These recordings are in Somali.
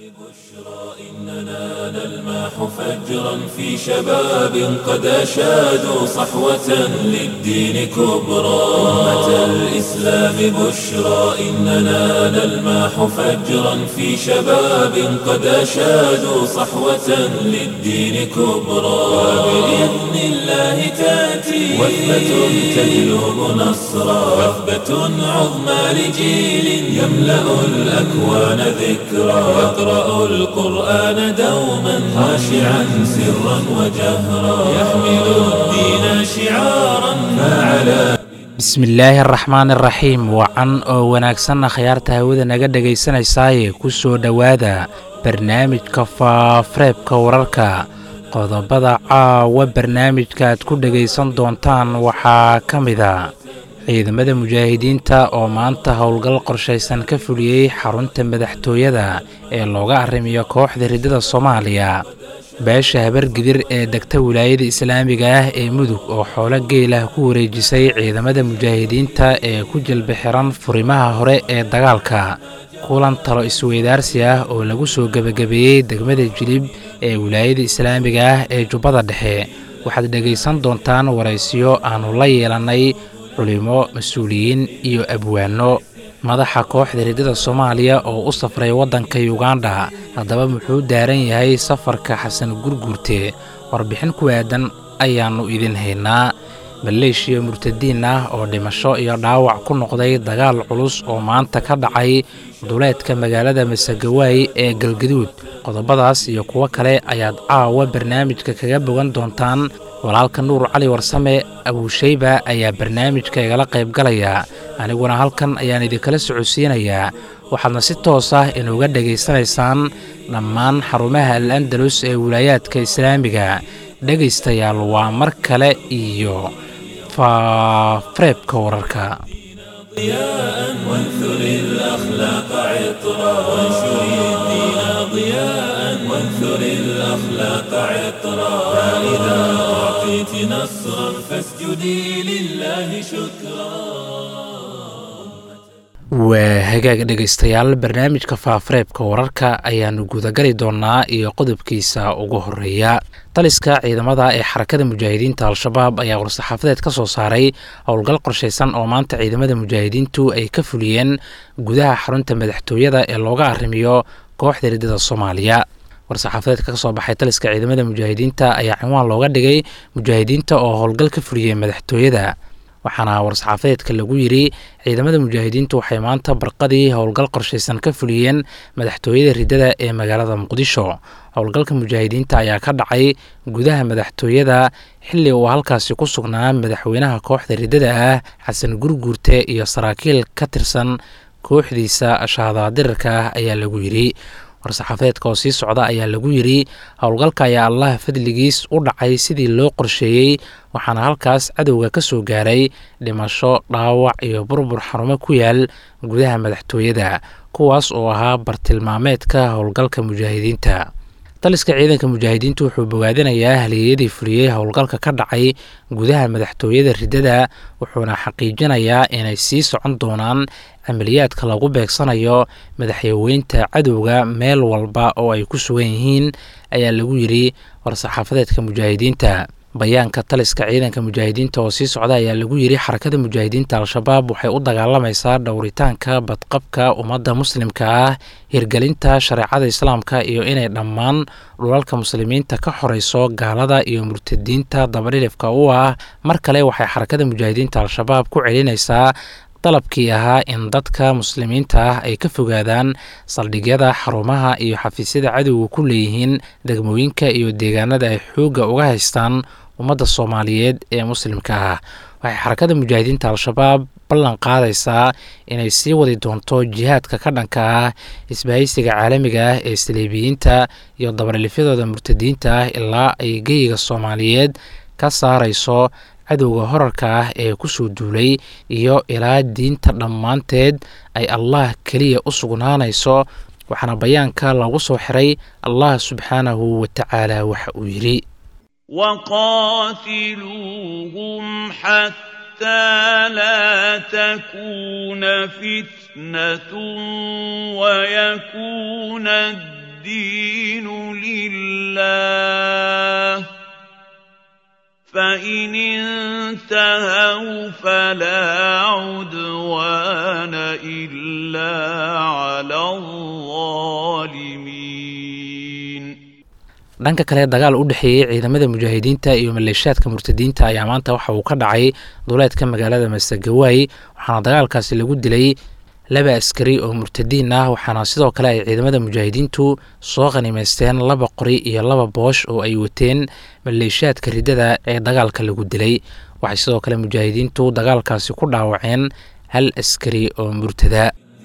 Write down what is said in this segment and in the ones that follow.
إننا نلمح فجرا في شباب قد أشادوا صحوة للدين كبرى أمة الإسلام بشرى إننا نلمح فجرا في شباب قد أشادوا صحوة للدين كبرى وبإذن الله تأتي وثبة تجلب نصرا وثبة عظمى لجيل يملأ الأكوان ذكرا يقرأ القرآن دوما خاشعا سرا وجهرا يحمل الدين شعارا فعلى bismillaahi araxmaan iraxiim wacan oo wanaagsanna khayaarta hawada naga dhegaysanaysaayee ku soo dhowaada barnaamijka faafareebka wararka qodobada caawa barnaamijka aad ku dhegaysan doontaan waxaa ka mida ciidamada mujaahidiinta oo maanta howlgal qorshaysan ka fuliyey xarunta madaxtooyada ee looga arrimiyo kooxda riddada soomaaliya beesha habargidir ee degta wilaayada islaamiga ah ee mudug oo xoolo geelah ku wareejisay ciidamada mujaahidiinta ee ku jilba xiran furimaha hore ee dagaalka kulan talo isweydaarsi ah oo lagu soo gebagabeeyey degmada jilib ee wilaayada islaamiga ah ee jubbada dhexe waxaad dhegaysan doontaan waraysiyo aannu la yeelannay culimo mas-uuliyiin iyo abwaano madaxa kooxda riddada soomaaliya oo u safray waddanka yuganda haddaba muxuu daaran yahay safarka xasan gurguurte warbixin ku aadan ayaannu idin haynaa maleeshiya murtadiin ah oo dhimasho iyo dhaawac ku noqday dagaal culus oo maanta ka dhacay duleedka magaalada masagawaay ee galgaduud qodobadaas iyo kuwo kale ayaad caawa barnaamijka kaga bogan doontaan walaalka nuur cali warsame abuushayba ayaa barnaamijka igala qaybgalaya aniguna halkan ayaan idinkala socodsiinayaa waxaadna si toos ah inuga dhegaysanaysaan dhammaan xarumaha al andalus ee wilaayaadka islaamiga dhegaystayaal waa mar kale iyo faafareebka wararka ضياء وانثر الأخلاق عطرا وانشر الدين ضياء وانثر الأخلاق عطرا فإذا أعطيت نصرا فاسجدي لله شكرا waa hagaag dhegaystayaal barnaamijka faafareebka wararka ayaannu gudagali doonnaa iyo qodobkiisa ugu horeeya taliska ciidamada ee xarakada mujaahidiinta al-shabaab ayaa war-saxaafadeed ka soo saaray howlgal qorshaysan oo maanta ciidamada mujaahidiintu ay ka fuliyeen gudaha xarunta madaxtooyada ee looga arrimiyo kooxda riddada soomaaliya war-saxaafadeedka ka soo baxay taliska ciidamada mujaahidiinta ayaa cinwaan looga dhigay mujaahidiinta oo howlgal ka fuliyey madaxtooyada waxaana war-saxaafadeedka lagu yidri ciidamada mujaahidiintu waxay maanta barqadii howlgal qorshaysan ka fuliyeen madaxtooyada riddada ee magaalada muqdisho howlgalka mujaahidiinta ayaa ka dhacay gudaha madaxtooyada xilli uu halkaasi ku sugnaa madaxweynaha kooxda riddada ah xasan gurguurte iyo saraakiil ka tirsan kooxdiisa shahaadadirirka ah ayaa lagu yidhi war-saxaafadeedka oo sii socda ayaa lagu yidhi howlgalka ayaa allah fadligiis u dhacay sidii loo qorsheeyey waxaana halkaas cadowga ka soo gaaray dhimasho dhaawac iyo burbur xarumo ku yaal gudaha madaxtooyada kuwaas oo ahaa bartilmaameedka howlgalka mujaahidiinta taliska ciidanka mujaahidiintu wuxuu bogaadinayaa haliyeyadii fuliyey howlgalka ka dhacay gudaha madaxtooyada riddada wuxuuna xaqiijinayaa inay sii socon doonaan camaliyaadka lagu beegsanayo madaxyaweynta cadowga meel walba oo ay ku sugan yihiin ayaa lagu yidhi war-saxaafadeedka mujaahidiinta bayaanka taliska ciidanka mujaahidiinta oo sii socda ayaa lagu yidhi xarakada mujaahidiinta al-shabaab waxay u dagaalamaysaa dhowritaanka badqabka ummadda muslimka ah hirgelinta shareecada islaamka iyo inay dhammaan dhulalka muslimiinta ka xoreyso gaalada iyo murtadiinta dabadhilifka u ah mar kale waxay xarakada mujaahidiinta al-shabaab ku celinaysaa dalabkii ahaa in dadka muslimiinta ah ay ka fogaadaan saldhigyada xarumaha iyo xafiisyada cadowga ku leeyihiin degmooyinka iyo deegaanada ay xoogga uga haystaan ummadda soomaaliyeed ee muslimka ah waxay xarakada mujaahidiinta al-shabaab ballan qaadaysaa inay sii wadi doonto jihaadka ka dhanka ah isbahaysiga caalamiga ah ee saliibiyiinta iyo dabarlifyadooda murtadiinta ah ilaa ay geyiga soomaaliyeed ka saarayso cadowga horarka ah ee kusoo duulay iyo ilaa diinta dhammaanteed ay allah keliya u sugnaanayso waxaana bayaanka lagu soo xiray allah subxaanahu wa tacaala waxa uu yidhi وقاتلوهم حتى لا تكون فتنة ويكون الدين الدين لله فإن انتهوا فلا عدوان إلا على الظالمين dhanka kale dagaal u dhexeeyey ciidamada mujaahidiinta iyo maleeshaadka murtadiinta ayaa maanta waxa uu ka dhacay duleedka magaalada masagawaay waxaana dagaalkaasi lagu dilay laba askari oo murtadiin ah waxaana sidoo kale ay ciidamada mujaahidiintu soo qanimaysteen laba qori iyo laba boosh oo ay wateen maleeshaadka riddada ee dagaalka lagu dilay waxay sidoo kale mujaahidiintu dagaalkaasi ku dhaawaceen hal askari oo murtada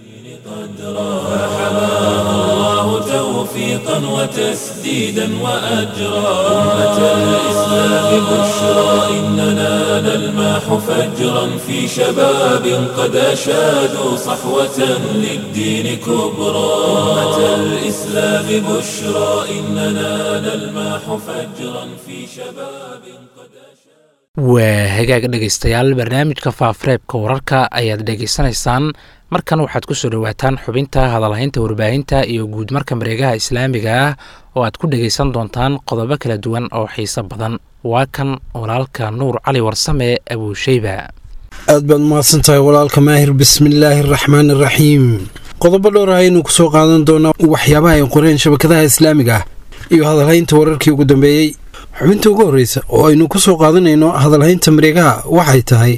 الله توفيقا وتسديدا وأجرا أمة الإسلام بشرى إننا نلمح فجرا في شباب قد أشادوا صحوة للدين كبرى أمة الإسلام بشرى إننا نلمح فجرا في شباب قد أشادوا waa hagaag dhegaystayaal barnaamijka faafareebka wararka ayaad dhegaysanaysaan markan waxaad ku soo dhowaataan xubinta hadalhaynta warbaahinta iyo guud marka mareegaha islaamiga ah oo aad ku dhegaysan doontaan qodobo kala duwan oo xiiso badan waa kan walaalka nuur cali warsame abuusheyba aad baad umahadsan tahay walaalka maahir bismillaahi araxmaan araxiim qodobo dhowr ah aynu kusoo qaadan doonaa waxyaabaha ay qoreen shabakadaha islaamiga ah iyo hadalhaynta wararkii ugu dambeeyey xubinta ugu horreysa oo aynu ku soo qaadanayno hadalhaynta mareegaha waxay tahay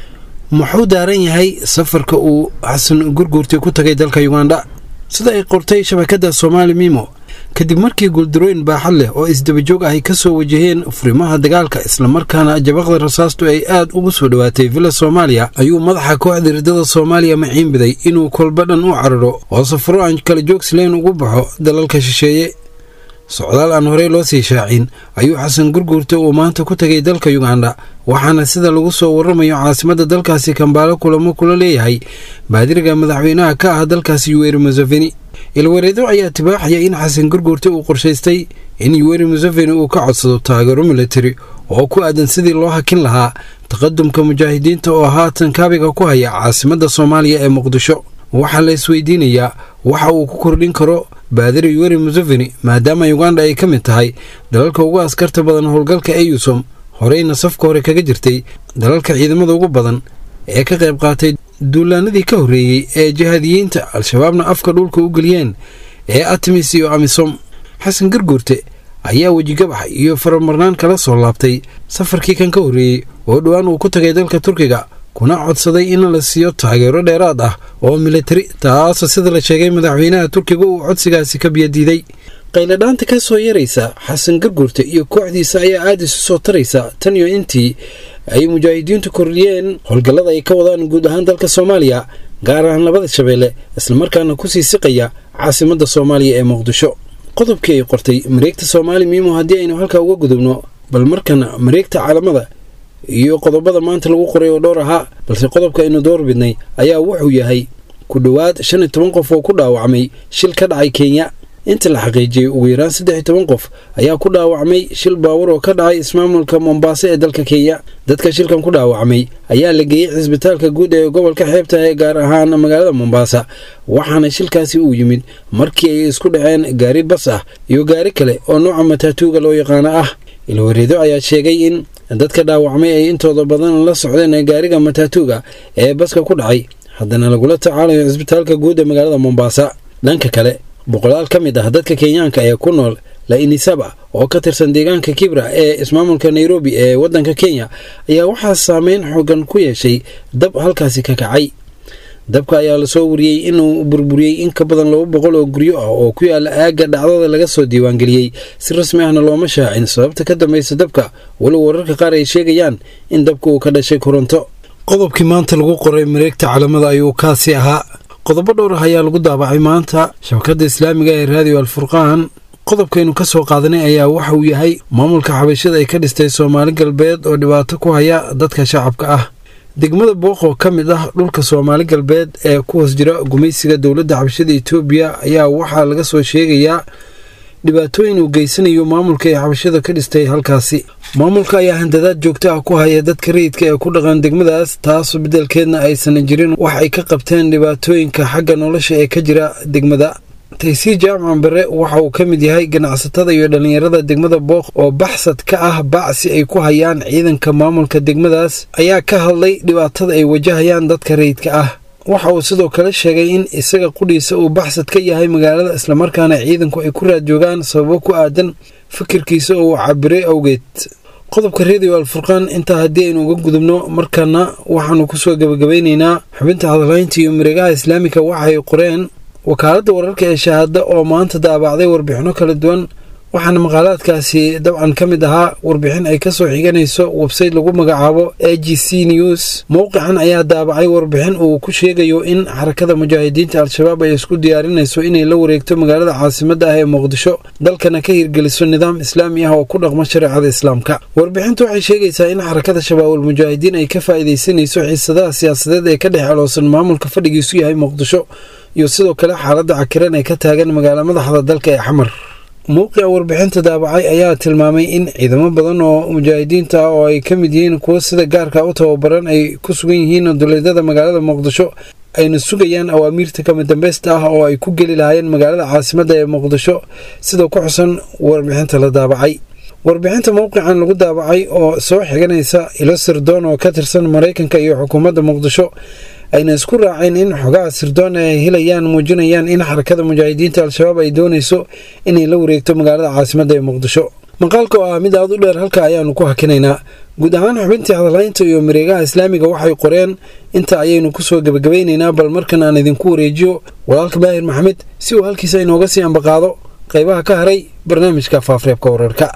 muxuu daaran yahay safarka uu xasan gurguurti ku tagay dalka yugandha sida ay qortay shabakadda soomaali mimo kadib markii guuldarooyin baaxad leh oo isdabajoog ah ay ka soo wajaheen furimaha dagaalka islamarkaana jabaqda rasaastu ay aad ugu soo dhowaatay villa soomaaliya ayuu madaxa kooxda riddada soomaaliya maciin biday inuu kolba dhan u cararo oo safaro aan kala joogsilayn ugu baxo dalalka shisheeye socdaal aan horey loo sii shaacin ayuu xasan gurguurta uu maanta ku tegay dalka yugandha waxaana sida lagu soo waramayo caasimadda dalkaasi kambaalo kulamo kula leeyahay baadiriga madaxweynaha ka ah dalkaasi yuweri museveni ilwareedo ayaa tibaaxaya in xasan gurguurta uu qorshaystay in yuweri museveni uu ka codsado taageero militari oo ku aadan sidii loo hakin lahaa taqadumka mujaahidiinta oo haatan kaabiga ku haya caasimadda soomaaliya ee muqdisho waxaa la isweydiinayaa waxa uu ku kordhin karo baadiri yuweri museveni maadaama yuganda ay ka mid tahay dalalka ugu askarta badan howlgalka eyusom horeyna safka hore kaga jirtay dalalka ciidamada ugu badan ee ka qayb qaatay duulaanadii ka horreeyey ee jihaadiyiinta al-shabaabna afka dhulka u geliyeen ee artemis iyo amisom xasan garguurte ayaa wejigabax iyo faramarnaan kala soo laabtay safarkii kan ka horreeyey oo dhowaan uu ku tagay dalka turkiga kuna codsaday in la siiyo taageero dheeraad ah oo militari taasoo sida la sheegay madaxweynaha turkiga uu codsigaasi ka biyadiiday qayladhaanta ka soo yaraysa xasan garguurta iyo kooxdiisa ayaa aada isu soo taraysa tan iyo intii ay mujaahidiintu kordhiyeen howlgallada ay ka wadaan guud ahaan dalka soomaaliya gaar ahaan labada shabeelle islamarkaana kusii siqaya caasimadda soomaaliya ee muqdisho qodobkii ay qortay mareegta soomaali miimo haddii aynu halkaa uga gudubno bal markana mareegta caalamada iyo qodobada maanta lagu qoray oo dhowr ahaa balse qodobka aynu door bidnay ayaa wuxuu yahay ku dhowaad shan iyo toban qof oo ku dhaawacmay shil ka dhacay kenya inta la xaqiijiyey ugu yaraan saddex iyo toban qof ayaa ku dhaawacmay shil baawar oo ka dhacay ismaamulka mombaaso ee dalka kenya dadka shilkan ku dhaawacmay ayaa la geeyey cisbitaalka guud ee gobolka xeebta ee gaar ahaan magaalada mombaasa waxaana shilkaasi uu yimid markii ay isku dhaceen gaari bas ah iyo gaari kale oo nooca mataatuuga loo yaqaano ah ilwareedo ayaa sheegay in dadka dhaawacmay ay intooda badan la socdeen gaariga mataatuuga ee baska ku dhacay haddana lagula tacaalayo cisbitaalka guud ee magaalada mombaasa dhanka kale boqolaal ka mid ah dadka kenyaanka ee ku nool lainisaba oo ka tirsan deegaanka kibra ee ismaamulka nairobi ee waddanka kenya ayaa waxaa saameyn xoogan ku yeeshay dab halkaasi ka kacay dabka ayaa lasoo wariyey inuu burburiyey in ka badan laba boqol oo guryo ah oo ku yaala aagga dhacdada laga soo diiwaangeliyey si rasmi ahna looma shaacin sababta ka dambaysa dabka walow wararka qaar ay sheegayaan in dabka uu ka dhashay koronto qodobkii maanta lagu qoray mareegta calamada ayuu kaasi ahaa qodobo dhowr ah ayaa lagu daabacay maanta shabakadda islaamiga ee raadiyo alfurqaan qodobkaynu ka soo qaadanay ayaa waxa uu yahay maamulka xabashada ay ka dhistay soomaali galbeed oo dhibaato ku haya dadka shacabka ah degmada booqoo ka mid ah dhulka soomaali galbeed ee ku hoos jira gumaysiga dowladda xabashada etoobiya ayaa waxaa laga soo sheegayaa dhibaatooyin uu geysanayo maamulka ee xabashada ka dhistay halkaasi maamulka ayaa handadaad joogto ah ku haya dadka rayidka ee ku dhaqan degmadaas taasoo beddelkeedna aysan jirin wax ay ka qabteen dhibaatooyinka xagga nolosha ee ka jira degmada taysiir jaamacan bare waxa uu ka mid yahay ganacsatada iyo dhallinyarada degmada booq oo baxsad ka ah bacsi ay ku hayaan ciidanka maamulka degmadaas ayaa ka hadlay dhibaatada ay wajahayaan dadka rayidka ah waxa uu sidoo kale sheegay in isaga qudhiisa uu baxsad ka yahay magaalada islamarkaana ciidanku ay ku raad joogaan sababo ku aadan fikirkiisa oo uu cabiray awgeed qodobka redio alfurqaan intaa haddii aynu uga gudubno markana waxaanu kusoo gebagabaynaynaa xubinta hadalhaynta iyo mareegaha islaamika waxay qoreen wakaaladda wararka ee shahaada oo maanta daabacday warbixinno kala duwan waxaana maqaalaadkaasi dabcan ka mid ahaa warbixin ay kasoo xiganayso websayte lagu magacaabo a g c news mowqican ayaa daabacay warbixin uu ku sheegayo in xarakada mujaahidiinta al-shabaab ay isku diyaarinayso inay la wareegto magaalada caasimadda ah ee muqdisho dalkana ka hirgeliso nidaam islaami ah oo ku dhaqmo shareecada islaamka warbixintu waxay sheegaysaa in xarakada shabaabul mujaahidiin ay ka faa'iidaysanayso xiisadaha siyaasadeed ee ka dhex aloosan maamulka fadhigiisu yahay muqdisho iyo sidoo kale xaaladda cakiran ee ka taagan magaala madaxda dalka ee xamar mowqica warbixinta daabacay ayaa tilmaamay in ciidamo badan oo mujaahidiinta ah oo ay ka mid yihiin kuwo sida gaarka u tababaran ay ku sugan yihiin duleedyada magaalada muqdisho ayna sugayaan awaamiirta kama dambeysta ah oo ay ku geli lahaayeen magaalada caasimadda ee muqdisho sida ku xusan warbixinta la daabacay warbixinta mowqican lagu daabacay oo soo xiganaysa ilo sirdoon oo ka tirsan maraykanka iyo xukuumadda muqdisho ayna isku raaceen in xogaha sirdoon ay helayaan muujinayaan in xarakada mujaahidiinta al-shabaab ay doonayso inay la wareegto magaalada caasimadda ee muqdisho maqaalka oo ah mid aad u dheer halka ayaanu ku hakinaynaa guud ahaan xubintii hadalhaynta iyo mareegaha islaamiga waxay qoreen inta ayaynu kusoo gebagabaynaynaa bal markan aan idinku wareejiyo walaalka baahir maxamed si uu halkiisa inooga sii ambaqaado qaybaha ka haray barnaamijka faafreebka wararka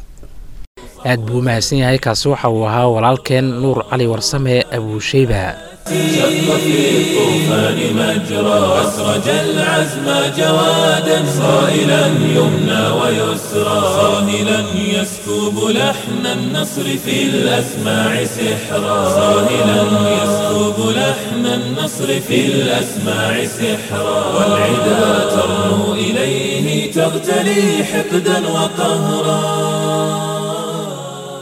aad buu u mahadsan yahay kaasi waxa uu ahaa walaalkeen nuur cali warsame abuusheyba شق في الطوفان مجرى أسرج العزم جوادا صائلا يمنى ويسرى صاهلا يسكب لحن النصر في الأسماع سحرا صاهلا يسكب لحن النصر في الأسماع سحرا والعدا ترنو إليه تغتلي حقدا وقهرا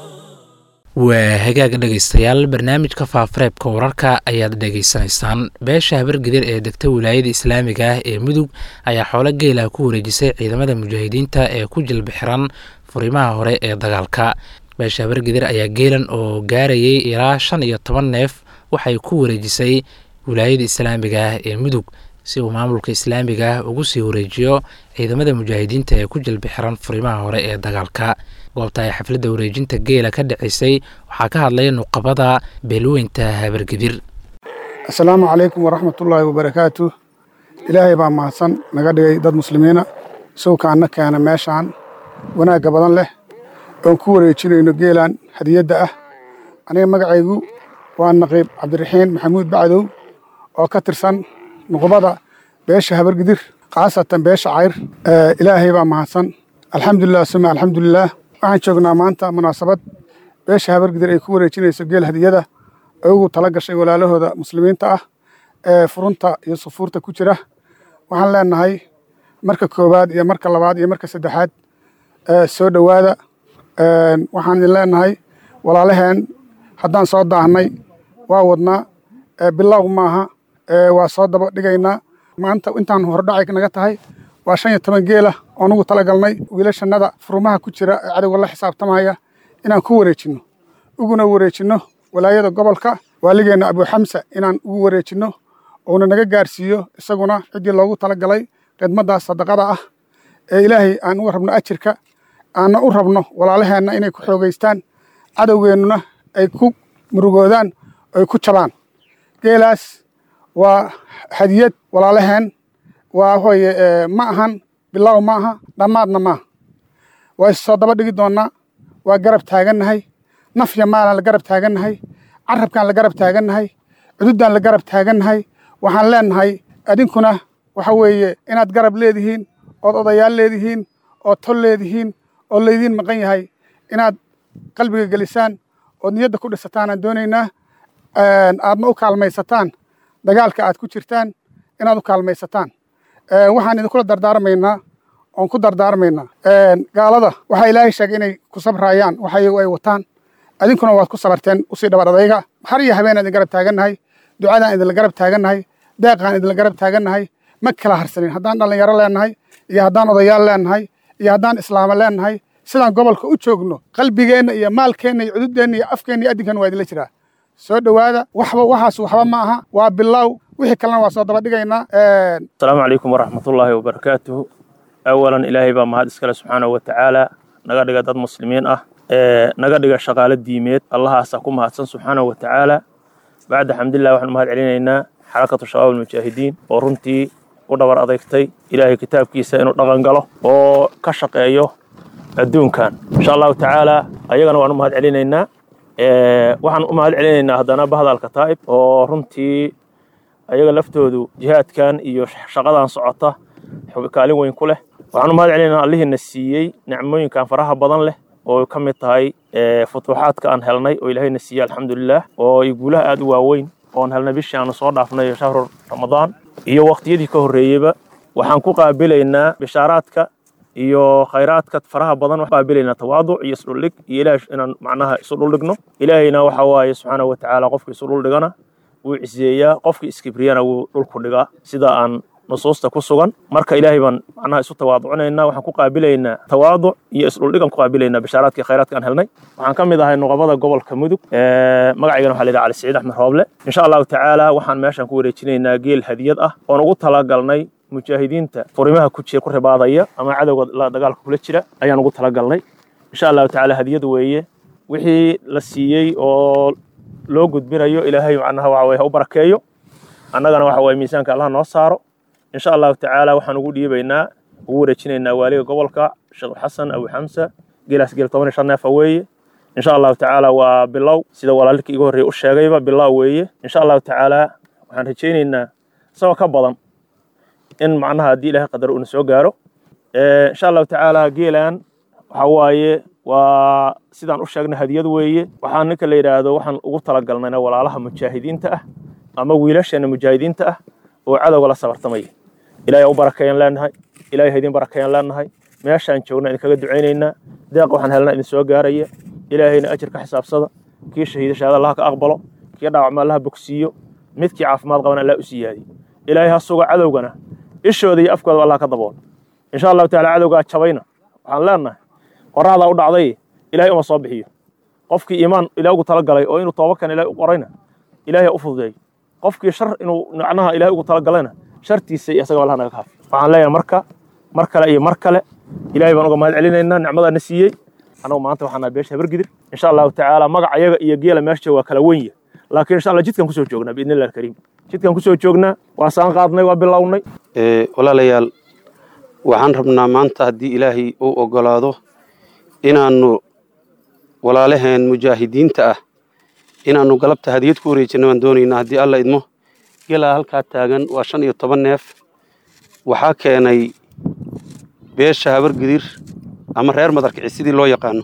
waa hagaaga dhegaystayaal barnaamijka faafareebka wararka ayaad dhegaysanaysaan beesha habargidir ee degta wilaayada islaamiga ah ee mudug ayaa xoolo geela ku wareejisay ciidamada mujaahidiinta ee ku jilba xiran furimaha hore ee dagaalka beesha habargidir ayaa geelan oo gaarayay ilaa shan iyo toban neef waxay ku wareejisay wilaayada islaamiga ah ee mudug si uu maamulka islaamiga ah ugu sii wareejiyo ciidamada mujaahidiinta ee ku jilba xiran furimaha hore ee dagaalka goobta ay xafladda wareejinta geela ka dhacisay waxaa ka hadlaya nuqabada beelweynta habargedir assalaamu calaykum waraxmatullaahi wabarakaatu ilaahay baa mahadsan naga dhigay dad muslimiina sawkaanna keena meeshaan wanaagga badan leh oon ku wareejinayno geelan hadiyadda ah aniga magacaygu waa naqiib cabdiraxiin maxamuud bacdow oo ka tirsan nuqbada beesha habargidir khaasatan beesha cayr ilaahay baa mahadsan alxamdulilah suma alxamdulilaah waxaan joognaa maanta munaasabad beesha habargidir ay ku wareejinayso geel hadiyada ay ugu tala gashay walaalahooda muslimiinta ah ee furunta iyo sufuurta ku jira waxaan leenahay marka koowaad iyo marka labaad iyo marka saddexaad soo dhowaada waxaan idin leenahay walaalaheen haddaan soo daahnay waa wadnaa bilow maaha waa soo daba dhigaynaa maanta intaan hordhacay naga tahay waa shan iyo toban geela oo nugu talagalnay wiilashannada furumaha ku jira ee cadowga la xisaabtamaya inaan ku wareejinno uguna wareejinno walaayada gobolka waaligeenna abuuxamsa inaan ugu wareejinno uuna naga gaarsiiyo isaguna ciddii loogu talagalay khidmaddaas sadaqada ah ee ilaahay aan uga rabno ajirka aanna u rabno walaalaheenna inay ku xoogaystaan cadowgeennuna ay ku murugoodaan ay ku jabaan geelaas waa hadiyad walaalaheen waa hooye ma ahan bilow ma aha dhammaadna maaha waa issoo daba dhigi doonnaa waa garab taagannahay nafya maalaan la garab taagannahay carabkaan la garab taagannahay cududdaan la garab taagannahay waxaan leennahay adinkuna waxa weeye inaad garab leedihiin ood odayaal leedihiin ood tol leedihiin oo laydiin maqan yahay inaad qalbiga gelisaan ood niyadda ku dhisataanaan doonaynaa aadna u kaalmaysataan dagaalka aad ku jirtaan inaad u kaalmaysataan waxaan idinkula dardaarmaynaa oon ku dardaarmaynaa gaalada waxaa ilaahay sheegay inay ku sabrayaan waxa iyagu ay wataan adinkuna waad ku sabarteen usii dhabar adayga har iyo habeen idin garab taagannahay ducadaan idinla garab taagannahay deeqaan idinla garab taagannahay ma kala harsanin haddaan dhallinyaro leennahay iyo haddaan odayaal leennahay iyo haddaan islaamo leennahay sidaan gobolka u joogno qalbigeenna iyo maalkeenna iyo cududeenna iyo afkeenna iyo adinkan waa idinla jiraa soo dhowaada waxba waxaas waxba ma aha waa bilow wixii kalena waa soo daba dhigaynaa asalaamu calaykum waraxmatullaahi wabarakaatuhu awalan ilaahay baa mahad iskale subxaanahu wa tacaala naga dhiga dad muslimiin ah ee naga dhiga shaqaalo diimeed allahaasaa ku mahadsan subxaanahu wa tacaala bacda xamdillah waxaan mahad celinaynaa xarakatu shabaab almujaahidiin oo runtii u dhabar adeegtay ilaahay kitaabkiisa inuu dhaqan galo oo ka shaqeeyo adduunkan insha allahu tacaala ayagana waan u mahad celinaynaa waxaan u mahad celinaynaa haddana bahdalka taa'ib oo runtii ayaga laftoodu jihaadkan iyo shaqadan socota kaalin weyn ku leh waxaan u mahad celinaynaa allihiina siiyey nicmooyinkan faraha badan leh oo ka mid tahay futuuxaadka aan helnay oo ilaahayna siiyey alxamdulilah oo ay guulaha aad u waaweyn oon helnay bishii aanu soo dhaafnay shahru ramadaan iyo waqtiyadii ka horreeyeyba waxaan ku qaabilaynaa bishaaraadka iyo khayraadka faraha badan waxaan qaabilaynaa tawaaduc iyo isdhuldhig iyo ilaah inaan macnaha isu dhuldhigno ilaahayna waxa waaye subxaanahu wa tacaala qofka isu dhuldhigana wuu ciseeyaa qofkii iskibriyana wuu dhulku dhigaa sida aan nusuusta ku sugan marka ilaahay baan macnaha isu tawaaducinaynaa waxaan ku qaabilaynaa tawaaduc iyo isdhuldhigan ku qaabilaynaa bishaaraadka iyo khayraadka aan helnay waxaan ka mid ahay nuqabada gobolka mudug magacaygana waxaa la yidhaha cali siciid axmed rooble insha allahu tacaala waxaan meeshaan ku wareejinaynaa geel hadiyad ah oon ugu talagalnay mujaahidiinta furimaha ku jira ku ribaadaya ama cadowga la dagaalka kula jira ayaan ugu talagalnay insha allahu tacaala hadiyad weeye wixii la siiyey oo loo gudbinayo ilaahay macnaha waxa weye ha u barakeeyo annagana waxa weye miisaanka allah noo saaro insha allahu tacaala waxaan ugu dhiibaynaa ugu wareejinaynaa waaliga gobolka sheekh xasan abu xamsa geelaas geel toban iyo shan neefa weeye insha allahu tacaala waa bilow sida walaalkii iga horreeye u sheegayba bilow weeye insha allahu tacaala waxaan rajaynaynaa isagoo ka badan in macnaha haddii ilaahay qadar uuna soo gaaro insha allahu tacaala geelan waxa waaye waa sidaan u sheegnay hadiyad weeye waxaan ninka la yidhaahdo waxaan ugu talagalnayna walaalaha mujaahidiinta ah ama wiilasheena mujaahidiinta ah oo cadowga la sabartamaya ilaahay u barakeeyaan leenahay ilaahay ha idin barakeeyaan leenahay meeshaan joogna idinkaga ducaynaynaa deeq waxaan helnaa idin soo gaaraya ilaahayna ajir ka xisaabsada kii shahiida shahaada allaha ka aqbalo kii dhaawacma allaha bogsiiyo midkii caafimaad qabana allah u siyaadiyo ilaahay ha suga cadowgana ishooda iyo afkooda allah ka dabool insha allahu taala cadowgaa jabayna waxaan leenahay qorraxdaa u dhacday ilaahay uma soo bixiyo qofkii iimaan ilaah ugu talagalay oo inuu toobakan ilahay u qorayna ilaahay ha u fududeeyo qofkii shar inuu macnaha ilahay ugu talagalayna shartiisa iyo isaga allaha naga kaafi waxaan leeyahay marka mar kale iyo mar kale ilaahay baan uga mahad celinaynaa nicmadaana siiyey annagu maanta waxaan nahay beesha habargidir insha allahu tacaala magac ayaga iyo geela meesha waa kala wenya laakiin insha allah jidkan kusoo joognaa biidni illahi alkariim jidkan kusoo joognaa waa saan qaadnay waa bilownay walaalayaal waxaan rabnaa maanta haddii ilaahay uu ogolaado inaannu walaalaheen mujaahidiinta ah inaannu galabta hadiyad ku wareejinna baan doonaynaa haddii alla idmo gelaa halkaa taagan waa shan iyo toban neef waxaa keenay beesha habargidir ama reer madarkici sidii loo yaqaano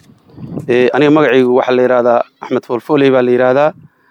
aniga magacaygu waxaa la yidhaahdaa axmed foolfooley baa la yidhaahdaa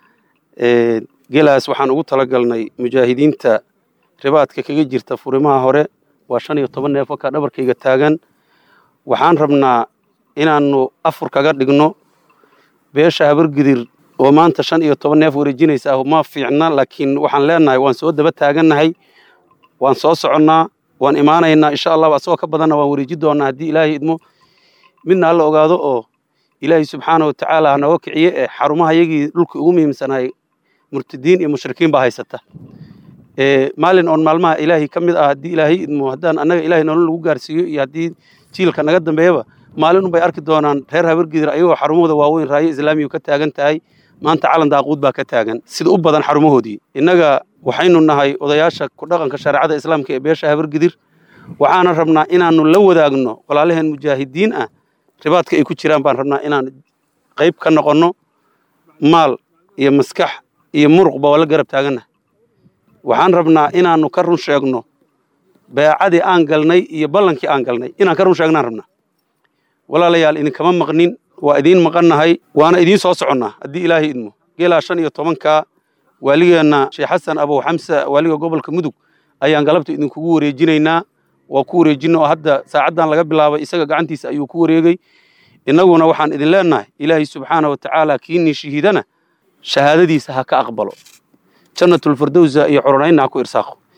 gelaas waxaan ugu talagalnay mujaahidiinta ribaadka kaga jirta furimaha hore waa shan iyo toban neef wakaa dhabarkayga taagan waxaan rabnaa inaannu afur kaga dhigno beesha habargidir oo maanta shan iyo toban neef wareejinaysa ah ma fiicna laakiin waxaan leenahay waan soo daba taagannahay waan soo soconnaa waan imaanaynaa insha allahu asagoo ka badanna waan wareeji doonaa haddii ilaahay idmo midna alla ogaado oo ilaahay subxaana watacaala hanoga kiciye ee xarumaha yagii dhulka ugu muhiimsanahay murtadiin iyo mushrikiin baa haysata maalin oon maalmaha ilaahay ka mid ah haddii ilaahay idmo haddaan annaga ilaahay nolol lagu gaarsiiyo iyo haddii jiilka naga dambeeyaba maalin unbay arki doonaan reer habargidir ayagoo xarumahooda waaweyn raayo islaamiyu ka taagan tahay maanta calan daaquud baa ka taagan sida u badan xarumahoodii innaga waxaynu nahay odayaasha ku dhaqanka shareecada islaamka ee beesha habargidir waxaana rabnaa inaannu la wadaagno walaalaheen mujaahidiin ah ribaadka ay ku jiraan baan rabnaa inaan qayb ka noqonno maal iyo maskax iyo muruqba waa la garab taagannahay waxaan rabnaa inaannu ka run sheegno beecadii aan galnay iyo ballankii aan galnay inaan ka run sheegnaan rabnaa walaalayaal idinkama maqnin waa idiin maqannahay waana idiin soo soconnaa haddii ilaahay idmo geelaa shan iyo tobankaa waaligeenna sheekh xasan abow xamsa waaliga gobolka mudug ayaan galabta idinkugu wareejinaynaa waa ku wareejina oo hadda saacaddan laga bilaabay isaga gacantiisa ayuu ku wareegay innaguna waxaan idin leennahay ilaahay subxaana wa tacaala kiinii shahiidana shahaadadiisa ha ka aqbalo jannatulfirdowsa iyo coronaynna ha ku irsaaqo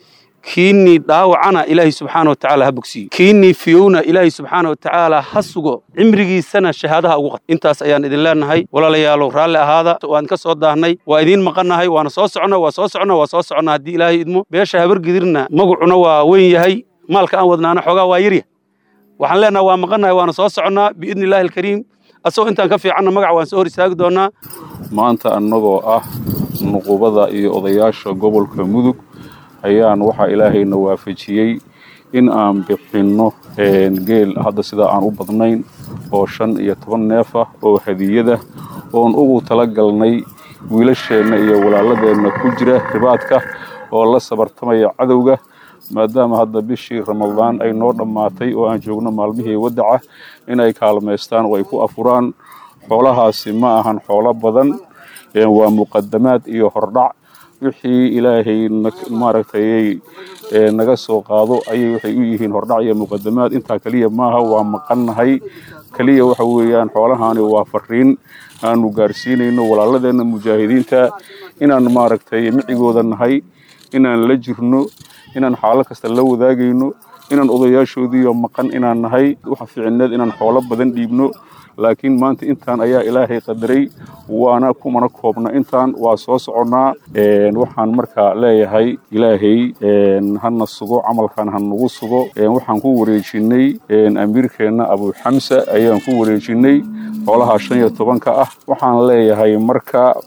kiinii dhaawacana ilaahay subxaana watacaala ha bogsiiyo kiinii fiyowna ilaahay subxaana watacaala ha sugo cimrigiisana shahaadaha ugu qad intaas ayaan idin leenahay walaalayaalow raalli ahaada waan ka soo daahnay waa idiin maqannahay waana soo soconna waa soo soconna waa soo soconna haddii ilaahay idmo beesha habargidirna magacuna waa weyn yahay maalka aan wadnaana xoogaa waa yarya waxaan leenahay waa maqannahay waana soo soconnaa biidni illaahi alkariim asagoo intaan ka fiicanna magac waan soo hor istaagi doonnaa maanta annagoo ah nuqubada iyo odayaasha gobolka mudug ayaan waxaa ilaahayna waafajiyey in aan bixinno geel hadda sidaa aan u badnayn oo shan iyo toban neef ah oo hadiyada oon ugu tala galnay wiilasheenna iyo walaaladeenna ku jira ribaadka oo la sabartamaya cadowga maadaama hadda bishii ramadaan ay noo dhammaatay oo aan joogno maalmihii wadaca inay kaalmaystaan oo ay ku afuraan xoolahaasi ma ahan xoolo badan waa muqadamaad iyo hordhac wixii ilaahay maaragtay naga soo qaado ayay waxay u yihiin hordhac iyo muqadamaad intaa keliya maaha waa maqannahay keliya waxa weeyaan xoolahaani waa fariin aanu gaarsiinayno walaaladeenna mujaahidiinta inaan maaragtay micigooda nahay inaan la jirno inaan xaalo kasta la wadaagayno inaan odayaashoodiiyo maqan inaan nahay waxa ficineed inaan xoolo badan dhiibno laakiin maanta intaan ayaa ilaahay qadaray waana kumana koobna intaan waa soo soconnaa waxaan markaa leeyahay ilaahay hana sugo camalkan ha nagu sugo waxaan ku wareejinay amiirkeenna abuuxamsa ayaan ku wareejinay xoolaha shan iyo tobanka ah waxaan leeyahay marka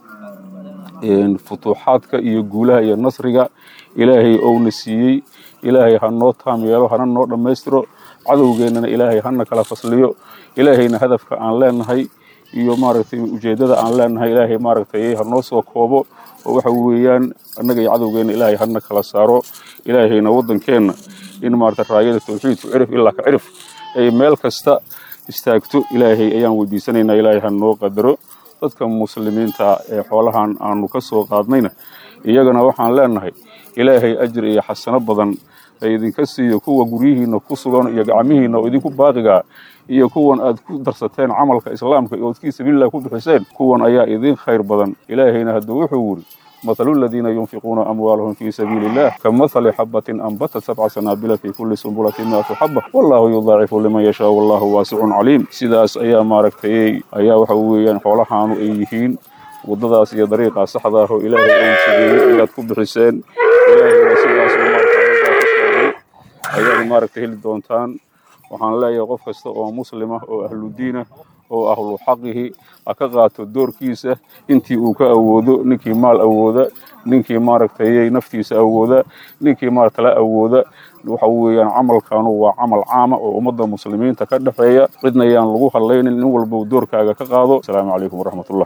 futuuxaadka iyo guulaha iyo nasriga ilaahay ouna siiyey ilaahay ha noo taam yeelo hana noo dhammaystiro cadowgeennana ilaahay hana kala fasliyo ilaahayna hadafka aan leenahay iyo maaragtay ujeeddada aan leenahay ilaahay maaragtay ha noo soo koobo oo waxa weeyaan annaga iyo cadowgeenna ilaahay hana kala saaro ilaahayna waddankeenna in maaragtay raayada tawxiidku cirif ilaa ka cirif ay meel kasta istaagto ilaahay ayaan weydiisanaynaa ilaahay ha noo qadaro dadka muslimiinta ee xoolahan aanu ka soo qaadnayna iyagana waxaan leenahay ilaahay ajir iyo xasano badan ay idinka siiyo kuwa guryihiinna ku sugan iyo gacmihiinna oo idinku baaqigaa iyo kuwan aad ku darsateen camalka islaamka iyo ood fii sabiililah ku bixiseen kuwan ayaa idin khayr badan ilaahayna hadduu wuxuu wuri مثل الذين ينفقون أموالهم في سبيل الله كمثل حبة أنبتت سبع سنابل في كل سنبلة مئة حبة والله يضاعف لمن يشاء والله واسع عليم sidaas ayaa maaragtay ayaa waxa weeyaan xoolahaanu ay yihiin waddadaas iyo dariiqaa saxda ah oo ilaahay uu sameeyey ayaad ku bixiseen ilaahayna sidaas uu maaragtay ku sheegay ayaad maaragtay heli doontaan waxaan leeyahay qof kasta oo muslim ah oo ahlu diin ah oo ahlu xaqihi ha ka qaato doorkiisa intii uu ka awoodo ninkii maal awooda ninkii maaragtay naftiisa awooda ninkii maaragtala awooda waxa weeyaan camalkanu waa camal caama oo ummadda muslimiinta ka dhexeeya cidna ayaan lagu hadlaynin nin walba doorkaaga ka qaado asalaamu calaykum waraxmatullah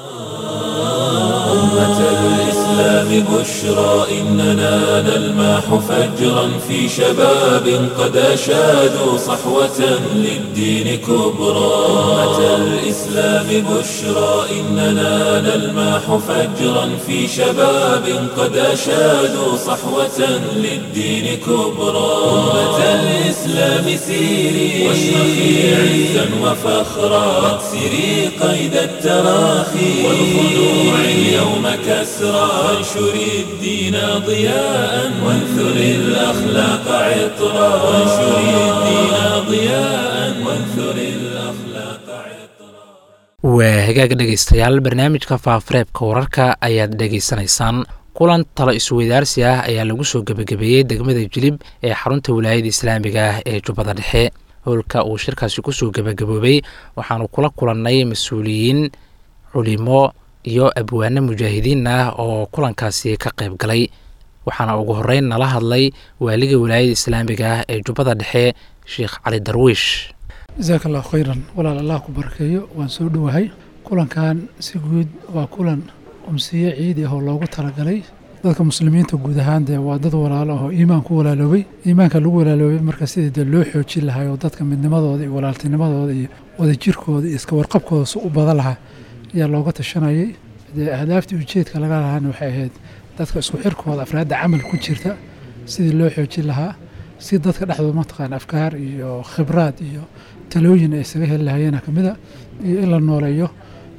أمة الإسلام بشرى إننا نلمح فجرا في شباب قد أشادوا صحوة للدين كبرى أمة الإسلام بشرى إننا نلمح فجرا في شباب قد أشادوا صحوة للدين كبرى أمة الإسلام سيري واشرخي عزا وفخرا واكسري قيد التراخي والخلوع اليوم كسرى وانشري الدين ضياء وانثري الأخلاق عطرا وانشري الدين ضياء وانثري الأخلاق عطرا waa hagaag dhegaystayaal barnaamijka faafareebka wararka ayaad dhegaysanaysaan kulan talo isweydaarsi ah ayaa lagu soo gebagabeeyey degmada jilib ee xarunta wilaayada islaamiga ah ee jubbada dhexe howlka uu shirkaasi kusoo gebagaboobay waxaanu kula kulannay mas-uuliyiin culimo iyo abwaano mujaahidiin ah oo kulankaasi ka qayb galay waxaana ugu horeyn nala hadlay waaliga wilaayada islaamiga ah ee jubbada dhexe sheekh cali darwiish jasaaka allahu khayran walaal allah ku barakeeyo waan soo dhowahay kulankan si guud waa kulan umsiye ciidi ah oo loogu talagalay dadka muslimiinta guud ahaan dee waa dad walaalo ah oo iimaan ku walaaloobay iimaanka lagu walaaloobay marka sidii dee loo xoojin lahaa oo dadka midnimadooda iyo walaaltinimadooda iyo wadajirkooda iyo iska warqabkooda si u badan lahaa ayaa looga tashanayay dee ahdaaftii ujeedka laga lahaana waxay ahayd dadka isku xirkooda afraadda camal ku jirta sidii loo xoojin lahaa si dadka dhexdooda mataqaana afkaar iyo khibraad iyo talooyin ay isaga heli lahayeena ka mida iyo in la nooleeyo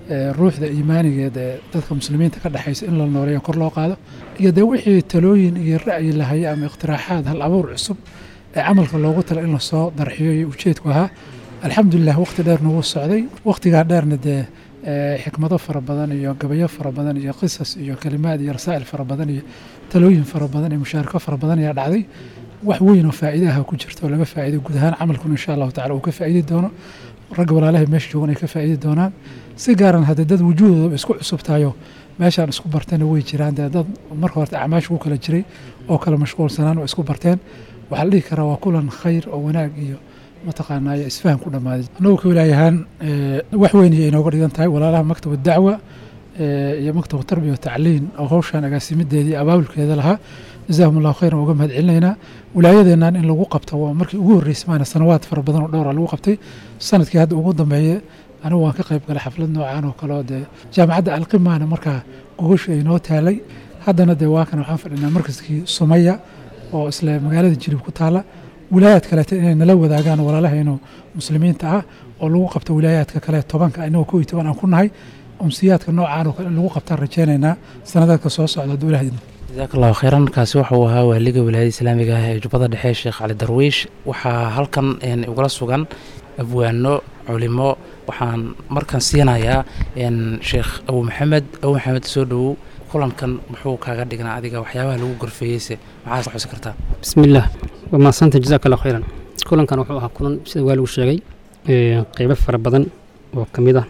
ruuxda iimaanigeed ee dadka muslimiinta ka dhexaysa in la nooleeyo kor loo qaado iyo dee wixii talooyin iyo ra'yi lahaya ama iqtiraaxaad hal abuur cusub ee camalka loogu tala in lasoo darxiyo iyo ujeedku ahaa alxamdulilah waqti dheer nagu socday waqtigaa dheerna dee xikmado fara badan iyo gabayo fara badan iyo qisas iyo kalimaad iyo rasaa'il fara badan iyo talooyin fara badan iyo mushaarako fara badan ayaa dhacday wax weyn oo faa'iide ah ku jirta oo laga faa'iiday guud ahaan camalkuna insha allahu tacala uu ka faa'iidi doono ragga walaalahay meesha joogan ay ka faa'iidi doonaan si gaaran haddee dad wujuuhdooda isku cusub tahayo meeshaan isku bartayna way jiraan dee dad marka horta acmaasha ku kala jiray oo kala mashquulsanaan oo isku barteen waxaa la dhihi karaa waa kulan khayr oo wanaag iyo mataqaanaayo isfaham ku dhammaaday annagu ka walaayahaan wax weyn iyo inooga dhigan tahay walaalaha maktabu dacwa iyo maktabu tarbiya watacliin oo hawshaan agaasimideedii abaabulkeeda lahaa jazaahum allahu khayran uga mahad celinaynaa wilaayadeennan in lagu qabto waa markii ugu horreysay maana sanawaad fara badan oo dhowra lagu qabtay sanadkii hadda ugu dambeeye anigu waan ka qayb galay xaflad noocan oo kale oo dee jaamacadda alqimaana markaa gogosha ay noo taalay haddana dee waa kan waxaan fadhinaa markaskii sumaya oo isla magaalada jilib ku taala wilaayaad kaleeta inay nala wadaagaan walaalahaynu muslimiinta ah oo lagu qabto wilaayaadka kale tobanka inagoo kow iyo toban aan ku nahay umsiyaadka noocaan oo kale in lagu qabtaan rajaynaynaa sanadaadka soo socda hadduu ilaah idin jasaak allahu kheyran kaasi waxauu ahaa waaliga wilaayada islaamiga ah ee jubbada dhexe sheekh cali darwiish waxaa halkan igula sugan abwaano culimo waxaan markan siinayaa sheekh abu maxamed abu maxamed soo dhowow kulankan muxuu kaaga dhignaa adiga waxyaabaha lagu gorfeeyeyse maxaa xusi kartaa bismillaah waa mahadsanta jazaak allah khayran kulankan wuxuu ahaa kulan sida waa lagu sheegay qeybo fara badan oo ka mid ah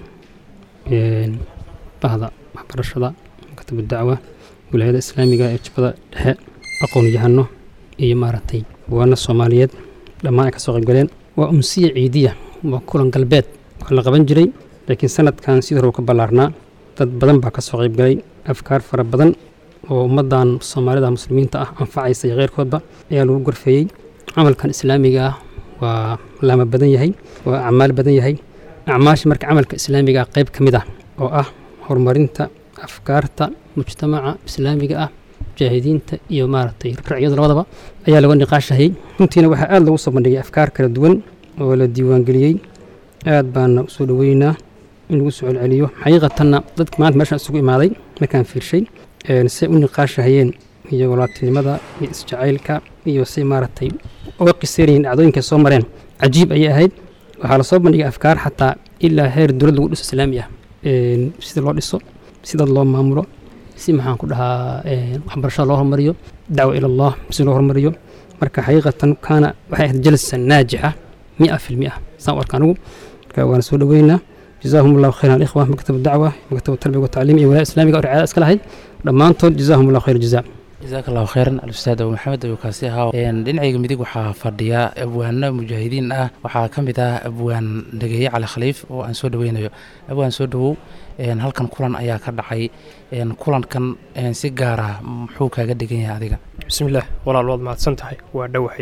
bahda waxbarashada maktabu dacwa wilaayada islaamiga ee jubbada dhexe aqoon yahano iyo maaragtay waana soomaaliyeed dhammaan ay ka soo qaybgaleen waa umsiya ciidiya waa kulan galbeed waa la qaban jiray laakiin sanadkan sidii hore ka ballaarnaa dad badan baa ka soo qaybgalay afkaar fara badan oo ummaddan soomaalida muslimiinta ah anfacaysa iyo keyrkoodba ayaa lagu gorfeeyey camalkan islaamiga ah waa laama badan yahay waa acmaal badan yahay acmaasha marka camalka islaamiga ah qayb ka mid ah oo ah horumarinta afkaarta mujtamaca islaamiga ah mujaahidiinta iyo maaragtay racyada labadaba ayaa laga niqaashahayay runtiina waxaa aada lagu soo bandhigay afkaar kala duwan oo la diiwaangeliyey aad baana usoo dhoweynaynaa in lagu soo celceliyo xaqiiqatanna dadka maanta meeshaan isugu imaaday markaan fiirshay say u niqaashahayeen iyo walaatinimada iyo isjacaylka iyo say maaragtay uga qiseynayeen dhacdooyinka soo mareen cajiib ayay ahayd waxaa lasoo bandhigay afkaar xataa ilaa heer dowlad lagu dhiso islaami ah sida loo dhiso sida loo maamulo si maxaan ku dhahaa waxbarashada loo hormariyo dacwa ila allah si loo hormariyo marka xaqiiqatan kaana waxay ahayd jalsa naajixa mia fi lmia saan u arka anigu marka waana soo dhoweynaa جزاهم الله خيرا الإخوة مكتب الدعوة مكتب التربية والتعليم ولاية إسلامية ورعاية أسكال هاي دمانتون جزاهم الله خير الجزاء jasaak allahu kheyran alustaad abu maxamed ayuu kaasi ahaa dhinacayga midig waxaa fadhiya abwaano mujaahidiin ah waxaa ka mid ah abwaan dhageeye cali khaliif oo aan soo dhaweynayo abwaan soo dhowow halkan kulan ayaa ka dhacay kulankan si gaara muxuu kaaga dhigan yahay adiga bismillaah walaal waad mahadsan tahay waa dhowahay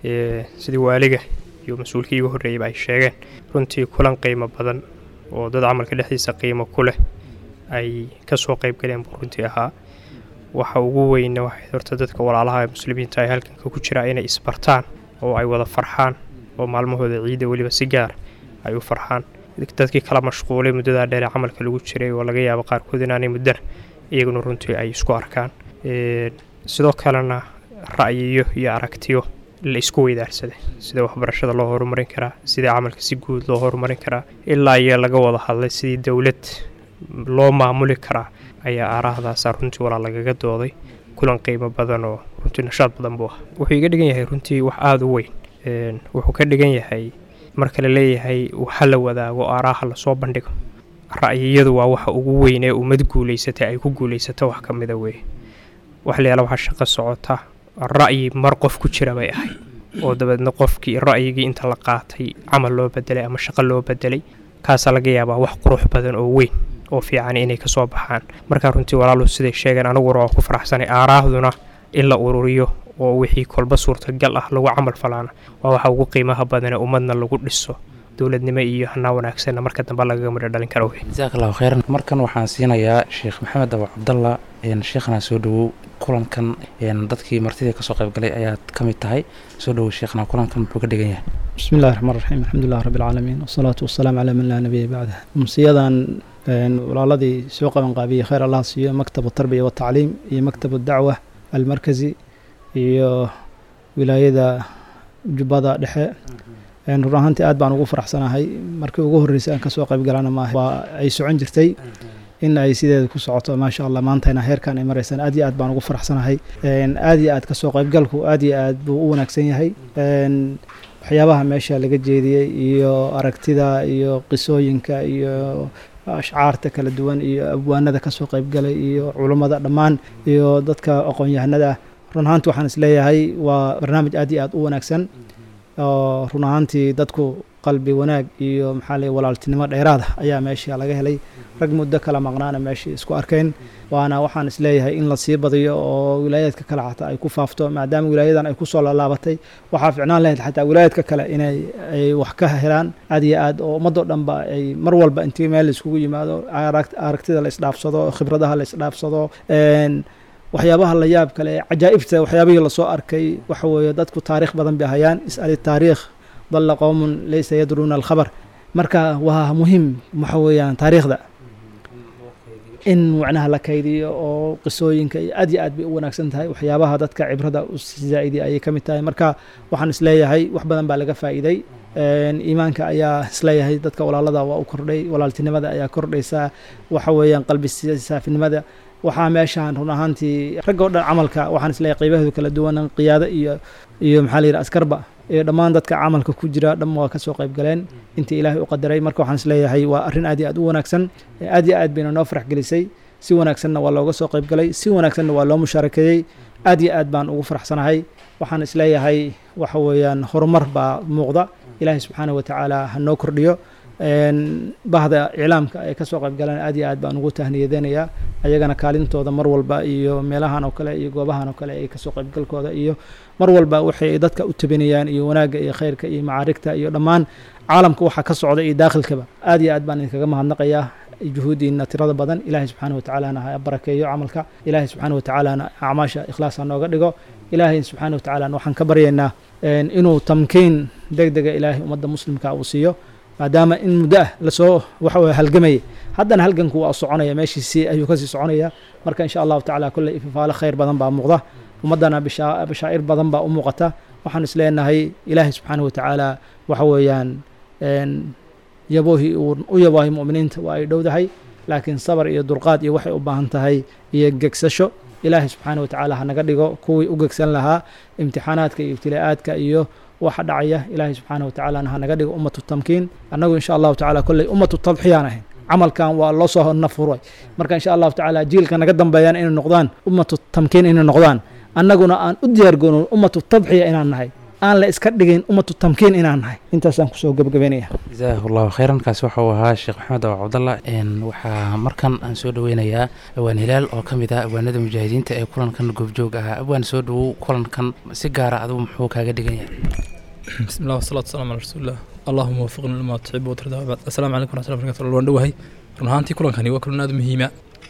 sidii waaliga iyo mas-uulkii iga horreeyeyba ay sheegeen runtii kulan qiimo badan oo dad camalka dhexdiisa qiimo ku leh ay ka soo qayb galeen buu runtii ahaa waxa ugu weyna waxay horta dadka walaalaha ee muslimiinta ay halkanka ku jiraa inay isbartaan oo ay wada farxaan oo maalmahooda ciidda weliba si gaar ay u farxaan dadkii kala mashquulay muddadaa dheer ee camalka lagu jiray oo laga yaabo qaarkood inaanay muddana iyaguna runtii ay isku arkaan sidoo kalena ra'yiyo iyo aragtiyo la isku weydaarsaday sida waxbarashada loo horumarin karaa sida camalka si guud loo horumarin karaa ilaa iyo laga wada hadlay sidii dowlad loo maamuli karaa ayaa aaraahdaasa runtii walaa lagaga dooday kulan qiimo badan oo runtii nashaad badan buu ah wuxuu iga dhigan yahay runtii wax aada u weyn wuxuu ka dhigan yahay marka la leeyahay waxa la wadaago aaraaha lasoo bandhigo ra'yiyadu waa waxa ugu weyn ee ummad guulaysatay ay ku guulaysato wax ka mida weeye wax la yaala waxaa shaqo socota ra'yi mar qof ku jira bay ahayd oo dabeedna qofkii ra'yigii inta la qaatay camal loo bedelay ama shaqo loo bedelay kaasaa laga yaabaa wax qurux badan oo weyn oo fiican inay ka soo baxaan markaa runtii walaalu siday sheegeen aniguna waa ku faraxsanay aaraahduna in la ururiyo oo wixii kolba suurtagal ah lagu camal falaana waa waxa ugu qiimaha badane ummadna lagu dhiso dowladnimo iyo hanaa wanaagsanna marka dambe lagaga midho dhalin karo wey jasaak allahu kheyran markan waxaan siinayaa sheekh maxamed abu cabdalla sheekhana soo dhowow kulankan dadkii martidii kasoo qaybgalay ayaad ka mid tahay soo dhowow sheekhna kulankan muxuu ka dhigan yahay بسم الله الرحمن الرحيم الحمد لله رب العالمين والصلاة والسلام على من لا نبي بعده أمسيادان walaaladii soo qabanqaabiyey khayr allah siiyo maktabu tarbiya watacliim iyo maktabu dacwa almarkazi iyo wilaayada jubbada dhexe run ahaantii aad baan ugu faraxsanahay markii ugu horreysay aan kasoo qayb galana maaha waa ay socon jirtay in ay sideeda ku socoto maasha allah maantayna heerkan ay maraysaan aad iyo aad baan ugu faraxsanahay aad iyo aad kasoo qaybgalku aad iyo aad buu u wanaagsan yahay waxyaabaha meesha laga jeediyey iyo aragtida iyo qisooyinka iyo ashcaarta kala duwan iyo abwaanada kasoo qaybgalay iyo culummada dhammaan iyo dadka aqoon-yahanada run ahaanti waxaan isleeyahay waa barnaamij aad iyo aad u wanaagsan oo run ahaantii dadku qalbi wanaag iyo maxaa lay walaaltinimo dheeraada ayaa meesha laga helay rag muddo kala maqnaana meeshii isku arkeen waana waxaan isleeyahay in la sii badiyo oo wilaayaadka kale xataa ay ku faafto maadaama wilaayadan ay kusoo laalaabatay waxaa ficnaan lahayd xataa wilaayaadka kale inay ay wax ka helaan aad iyo aad oo ummadoo dhanba ay mar walba intii meel laiskugu yimaado aragtida la isdhaafsado khibradaha la isdhaafsado waxyaabaha la yaab kale cajaa'ibta waxyaabihii lasoo arkay waxa weeye dadku taariikh badan bay hayaan is'ali taariikh dalla qowmun laysa yadruuna alkhabar marka waa muhiim waxa weeyaan taariikhda in macnaha la kaydiyo oo qisooyinka iyo aad iyo aad bay u wanaagsan tahay waxyaabaha dadka cibrada u zaa'idi ayay ka mid tahay marka waxaan isleeyahay wax badan baa laga faa'iiday iimaanka ayaa isleeyahay dadka walaalada waa u kordhay walaaltinimada ayaa kordhaysa waxa weeyaan qalbi saafinimada waxaa meeshaan run ahaantii ragga o dhan camalka waxaan isleeyahay qaybaheedu kala duwan qiyaado iyo iyo maxaa la yidhi askarba iyo dhammaan dadka camalka ku jira dham waa kasoo qayb galeen intii ilaahay u qadaray marka waxaan isleeyahay waa arrin aad iyo aad u wanaagsan aad iyo aad bayna noo farax gelisay si wanaagsanna waa looga soo qayb galay si wanaagsanna waa loo mushaarakeeyey aad iyo aad baan ugu faraxsanahay waxaan isleeyahay waxa weeyaan horumar baa muuqda ilaahay subxaanahu watacaala ha noo kordhiyo bahda iclaamka ay kasoo qayb galeen aad iyo aad baan ugu tahniyadeynayaa ayagana kaalintooda mar walba iyo meelahan oo kale iyo goobahan oo kale ay kasoo qaybgalkooda iyo mar walba waxay dadka u tabinayaan iyo wanaagga iyo khayrka iyo macaarigta iyo dhammaan caalamka waxa ka socda iyo daakhilkaba aad iyo aad baan idinkaga mahadnaqayaa juhuudiina tirada badan ilaahay subxaana watacaalana ha barakeeyo camalka ilaahay subxaana watacaalana acmaasha ikhlaas ha nooga dhigo ilaahay subxaana watacaalana waxaan ka baryaynaa inuu tamkiin deg dega ilaahay ummadda muslimka uu siiyo maadaama in muddo ah lasoo waxa weye halgamayay haddana halganku waa soconaya meeshiisii ayuu kasii soconaya marka insha allahu tacala kolley ifafaalo khayr badan baa muuqda ummaddana bashaa'ir badan baa u muuqata waxaan is leenahay ilaahay subxaanahu watacaala waxa weeyaan yaboohii uu u yaboohay mu'miniinta waa ay dhowdahay laakiin sabar iyo dulqaad iyo waxay u baahan tahay iyo gegsasho ilaahay subxaana watacaala hanaga dhigo kuwii u gegsan lahaa imtixaanaadka iyo ibtilaa'aadka iyo waxa dhacaya ilaahay subxaana watacaalana hanaga dhigo ummatu tamkiin annagu insha allahu tacala kolley ummatu tadxiyaan ahayn camalkan waa loo soo nafuray marka insha allahu tacaala jiilka naga dambeeyaan inay noqdaan ummatu tamkiin inay noqdaan annaguna aan u diyaargoono ummatu tadxiya inaan nahay aan la iska dhigin ummatu tamkiin inaan nahay intaasaan kusoo gebagabeynaya jazaahu llahu khayran kaasi waxauu ahaa sheekh maxamed abu cabdallah waxaa markan aan soo dhoweynayaa awaan hilaal oo ka mid ah awaanada mujaahidiinta ee kulankan goobjoog ahaa awaan soo dhowow kulankan si gaara adigu muxuu kaaga dhigan yahay بسم الله والصلاة والسلام على رسول الله اللهم وفقنا لما تحب وترضى وبعد السلام عليكم ورحمة الله وبركاته waan dhowahay run ahaantii kulankani waa kulan aad u muhiima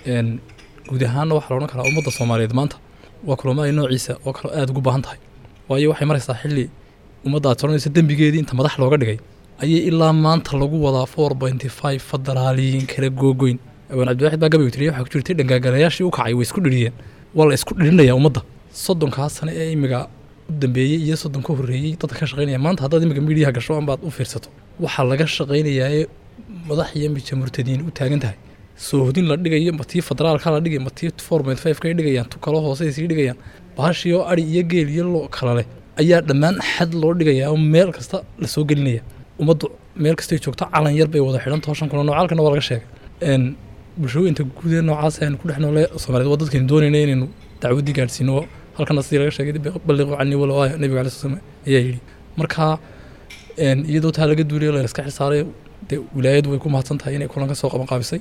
guud ahaanna waxaa la odhan karaa ummadda soomaaliyeed maanta waa kulamo ay noociisa oo kale aad ugu baahan tahay waayo waxay maraysaa xilli ummadda aad soranaysa dembigeedii inta madax looga dhigay ayay ilaa maanta lagu wadaa four pointy five federaaliyiin kala googoyn awaan cabdiwaxid baa gabaygu tiriya waxaa ku jirtay dhangaagalayaashii u kacay way isku dhiriyeen waa la isku dhirinayaa ummadda soddonkaas sane ee imiga u dambeeyey iyo soddon ka horreeyey dadka ka shaqaynaya maanta haddaad imika miidiyaha gasho ambaad u fiirsato waxaa laga shaqaynayaa ee madax iyo mija murtadiin u taagan tahay soohodin la dhigayo ma tii federaalka la dhigay ma tii four point five kay dhigayaan tu kalo hoose sii dhigayaan bahashii oo ari iyo geel iyo lo kala leh ayaa dhammaan xad loo dhigayaa oo meel kasta la soo gelinaya ummaddu meel kastay joogto calan yar bay wada xidhan tooshan kuna noocaalkana waa laga sheegay bulshooyinta guud ee noocaas aynu ku dhex noole soomaaliyeed waa dadkaynu doonayna inaynu dacwaddii gaadhsiino halkana sidii laga sheegay balliqu canii walow aaya nabiga alai slam ayaa yidhi marka iyadoo taa laga duulay la iska xilsaaray dee wilaayadu way ku mahadsan tahay inay kulan ka soo qaban qaabisay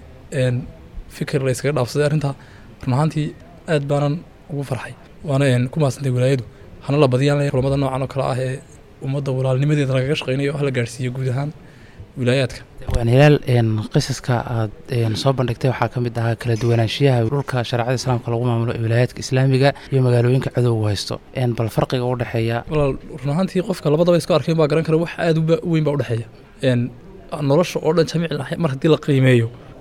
fikir la iskaga dhaafsaday arrintaa run ahaantii aad baanan ugu farxay waana ku mahadsantahay wilaayadu hana la badiyaan kulamada noocan oo kale ah ee ummadda walaalnimadeeda lagaga shaqaynayo oo hala gaadhsiiyo guud ahaan wilaayaadka waan hilaal qisaska aad soo bandhigtay waxaa ka mid ahaa kala duwanaanshiyaha dhulka shareecada islaamka lagu maamulo ee wilaayaadka islaamiga iyo magaalooyinka cadowgu haysto bal farqiga u dhexeeya walaal run ahaantii qofka labadaba isku arkeen baa garan kara wax aad u weyn baa u dhexeeya nolosha oo dhan jamiic mar haddii la qiimeeyo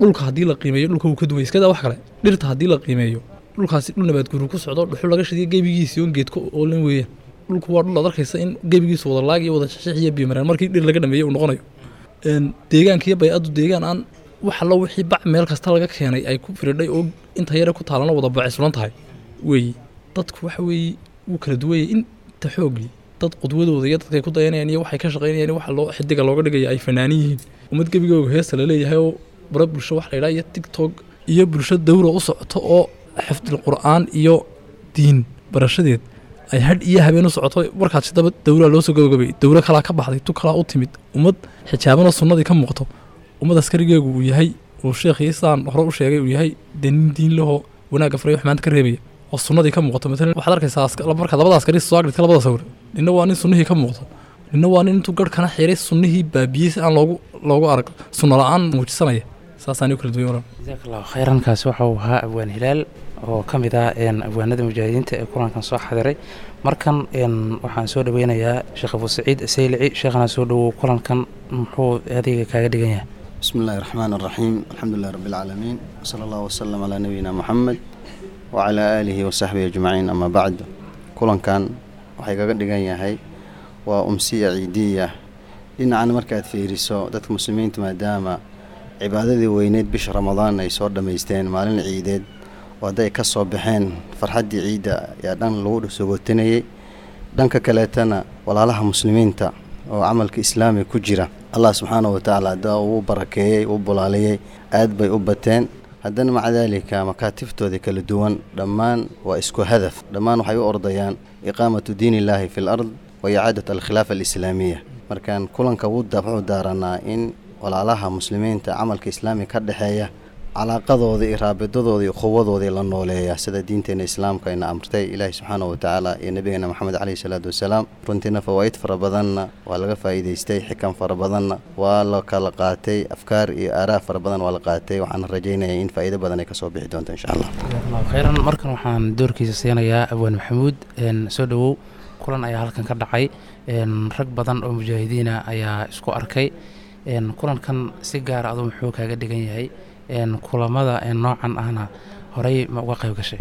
dhulka haddii la qiimeeyo dhulka wuu ka duway iskadaa wax kale dhirta haddii la qiimeeyo dhulkaasi dhul nabaad guuru ku socdo dhuxul laga shidiyo gebigiisi oon geedka oolan weeyaan dhulku waa dhul aad arkaysa in gebigiisu wada laag iyo wada shashix iyo biyomareen markii dhir laga dhameeyo uu noqonayo deegaanka iyo bay-addu deegaan aan wax allo wixii bac meel kasta laga keenay ay ku firidhay oo inta yare ku taalana wada bacay sulan tahay weeye dadku waxa weeye wuu kala duwayay inta xoogii dad qudwadooda iyo dadkay ku dayanayaan iyo waxay ka shaqaynayaan iyo waxa loo xidiga looga dhigaya ay fanaanin yihiin ummad gebigooga heesta la leeyahay oo bara bulsho wax la yidhaha iyo tigtog iyo bulsho dawra u socoto oo xifdil qur'aan iyo diin barashadeed ay hadh iyo habeen u socoto markaas daba dawlaa loo soo gabagabay dawlo kalaa ka baxday tu kalaa u timid ummad xijaabanoo sunnadii ka muuqato ummad askarigeegu uu yahay uu sheekhii sidaan hore u sheegay uu yahay dee nin diin lahoo wanaagga faray wax maanta ka reebaya oo sunnadii ka muuqato matalan waxaad arkaysaa marka labada askari soo agridka labada sawir ninna waa nin sunnihii ka muuqato ninna waa nin intuu garhkana xiray sunnihii baabiyey si aan loogu loogu arag sunno la-aan muujisanaya saasaan u kala duwan waran jazaak allahu khayrankaasi waxa uu ahaa abwaan hilaal oo ka mid ah abwaanada mujaahidiinta ee kulankan soo xadiray markan waxaan soo dhaweynayaa sheekh abu saciid saylici sheekhana soo dhawow kulankan muxuu adayga kaaga dhigan yahay بسم الله الرحمن الرحيم الحمد لله رب العالمين وصلى الله وسلم على نبينا محمد وعلى آله وصحبه أجمعين أما بعد كلن كان waxay kaga dhigan yahay waa umsiya ciidiya dhinacana markaad fiiriso dadka muslimiinta maadaama cibaadadii weyneyd bisha ramadaan ay soo dhammaysteen maalin ciideed oo hadday ka soo baxeen farxaddii ciidda ayaa dhan lagu sogotinayay dhanka kaleetana walaalaha muslimiinta oo camalka islaamiga ku jira allah subxaana wa tacaala haddaa uu barakeeyey uu bulaaliyey aad bay u bateen haddana maca daalika makaatiftooda kala duwan dhammaan waa isku hadaf dhammaan waxay u ordayaan iqaamatu diin illaahi fi l ard wa icaadat alkhilaafa alislaamiya markaan kulanka wuxuu daaranaa in walaalaha muslimiinta camalka islaamiga ka dhexeeya calaaqadooda iyo raabidadooda iyo quwadoodii la nooleeya sida diinteena islaamka ayna amrtay ilaahi subxaana wa tacaala iyo nabigeena moxamed caleyhi salaatu wasalaam runtiina fawaa'id fara badanna waa laga faa'iidaystay xikam fara badanna waa la kala qaatay afkaar iyo aaraa fara badan waa la qaatay waxaana rajaynaya in faa'iido badan ay kasoo bixi doonto insha allah jazakallahu khayran markan waxaan doorkiisa siinayaa abwaan maxamuud soo dhawow kulan ayaa halkan ka dhacay rag badan oo mujaahidiina ayaa isku arkay kulankan si gaara aduu muxuu kaaga dhigan yahay kulamada noocan ahna horey ma uga qayb gashay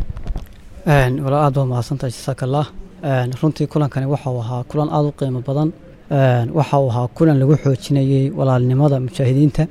walaa aad baad mahadsantahay jasaaka allah runtii kulankani waxau ahaa kulan aada u qiimo badan waxau ahaa kulan lagu xoojinayey walaalnimada mujaahidiinta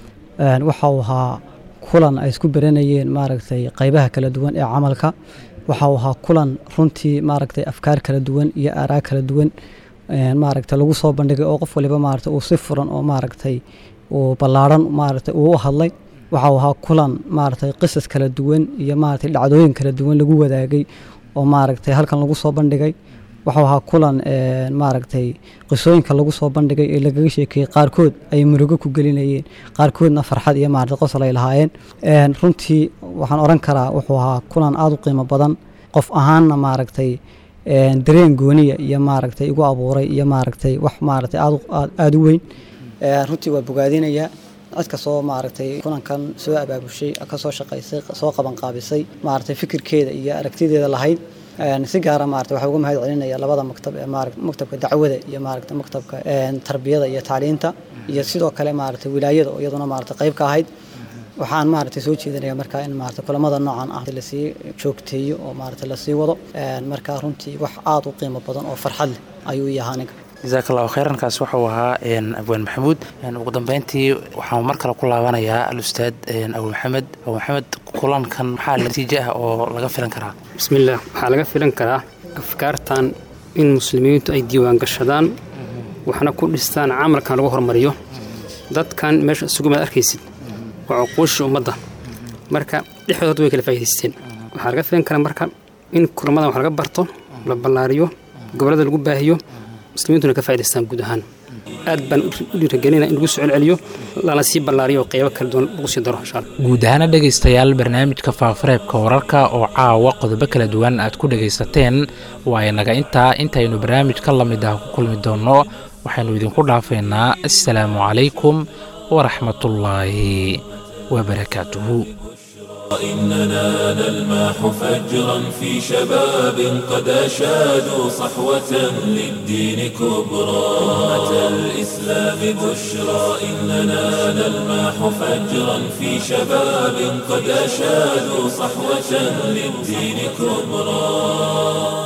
waxau ahaa kulan ay isku beranayeen maaragtay qaybaha kala duwan ee camalka waxau ahaa kulan runtii maaragtay afkaar kala duwan iyo aaraa kala duwan maaragtay lagu soo bandhigay oo qof waliba maaragtay uu si furan oo maaragtay uu ballaadhan maaragtay uu u hadlay waxau ahaa kulan maaragtay qisas kala duwan iyo maaragtay dhacdooyin kala duwan lagu wadaagay oo maaragtay halkan lagu soo bandhigay waxau ahaa kulan maaragtay qisooyinka lagu soo bandhigay ee lagaga sheekeeyey qaarkood ay murugo ku gelinayeen qaarkoodna farxad iyo maaragtay qosol ay lahaayeen runtii waxaan oran karaa wuxuu ahaa kulan aada u qiimo badan qof ahaanna maaragtay dareen gooniya iyo maaragtay igu abuuray iyo maaragtay wax maaragtay aada u weyn runtii waa bogaadinayaa cid kastoo maaragtay kulankan soo abaabushay kasoo shaqaysay soo qabanqaabisay maaragtay fikirkeeda iyo aragtideeda lahayd si gaara maaragtay waxaa uga mahad celinaya labada maktab ee maaragtay maktabka dacwada iyo maaragtay maktabka tarbiyada iyo tacliinta iyo sidoo kale maaragtay wilaayada oo iyaduna maaragtay qayb ka ahayd waxaan maaragtay soo jeedinaya markaa in maaragtay kulamada noocan ah lasii joogteeyo oo maaragtay lasii wado markaa runtii wax aada u qiimo badan oo farxad leh ayuu yahaa aniga jazaak allahu khayrankaas wuxuu ahaa abwaan maxamuud ugu dambeyntii waxaan mar kale ku laabanayaa alustaad abu maxamed abu maxamed kulankan maxaa natiijo ah oo laga filan karaa bismillaah waxaa laga filan karaa afkaartan in muslimiintu ay diiwaan gashadaan waxna ku dhistaan camalkan lagu hormariyo dadkan meesha isugu maad arkaysid waa cuquushii ummadda marka dhexdood way kala faa'idaysteen waxaa laga filan karaa marka in kulamadan wax laga barto la ballaariyo gobollada lagu baahiyo muslimiintuna ka faa'idaystaan guud ahaan aad baan u dhiiragelinaa in lagu soo celceliyo lana sii ballaariyo oo qeybo kala duwan lagu sii daro insha allah guud ahaana dhegaystayaal barnaamijka faafareebka wararka oo caawa qodobo kala duwan aad ku dhegaysateen waa inaga intaa intaynu barnaamij ka lamid ah ku kulmi doonno waxaynu idinku dhaafaynaa assalaamu calaykum waraxmatullaahi wabarakaatuhu إننا نلمح فجرا في شباب قد أشادوا صحوة للدين كبرى أمة الإسلام بشرى إننا نلمح فجرا في شباب قد أشادوا صحوة للدين كبرى